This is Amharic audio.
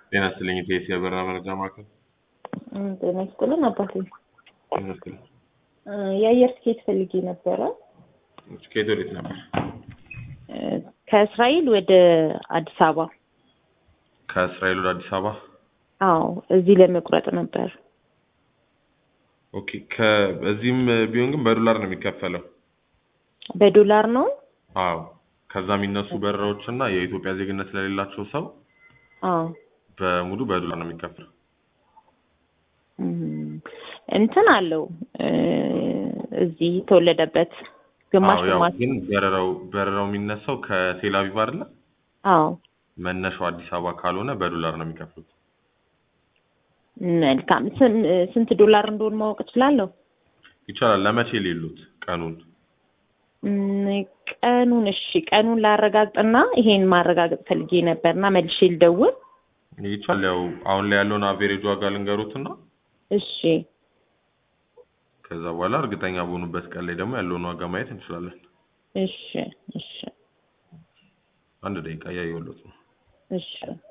ጤና ይስጥልኝ ኢቴስ የበረራ መረጃ ማዕከል እም፣ ጤና ይስጥልን አባቴ። ጤና ይስጥልኝ። እ፣ የአየር ትኬት ፈልጌ ነበረ ከየት ወዴት ነበር? እ፣ ከእስራኤል ወደ አዲስ አበባ። ከእስራኤል ወደ አዲስ አበባ። አዎ እዚህ ለመቁረጥ ነበር። ኦኬ። ከእዚህም ቢሆን ግን በዶላር ነው የሚከፈለው። በዶላር ነው? አዎ። ከዛ የሚነሱ በረራዎች እና የኢትዮጵያ ዜግነት ስለሌላቸው ሰው አዎ በሙሉ በዶላር ነው የሚከፈለው። እም፣ እንትን አለው እ፣ እዚህ የተወለደበት ግማሽ አዎ፣ ያው ግማሽ። ግን በረራው በረራው የሚነሳው ከቴል አቪቭ አይደለ? አዎ መነሻው አዲስ አበባ ካልሆነ በዶላር ነው የሚከፍሉት። መልካም። ስን- ስንት ዶላር እንደሆነ ማወቅ እችላለሁ? ይቻላል። ለመቼ ሌሉት ቀኑን? እም፣ ቀኑን እሺ፣ ቀኑን ላረጋግጥና ይሄን ማረጋገጥ ፈልጌ ነበርና መልሼ ልደውል። ይቻላል። ያው አሁን ላይ ያለውን አቬሬጅ ዋጋ ልንገሩትና እሺ ከዛ በኋላ እርግጠኛ በሆኑበት ቀን ላይ ደግሞ ያለውን ዋጋ ማየት እንችላለን። እሺ እሺ አንድ ደቂቃ እያየሁለት ነው። እሺ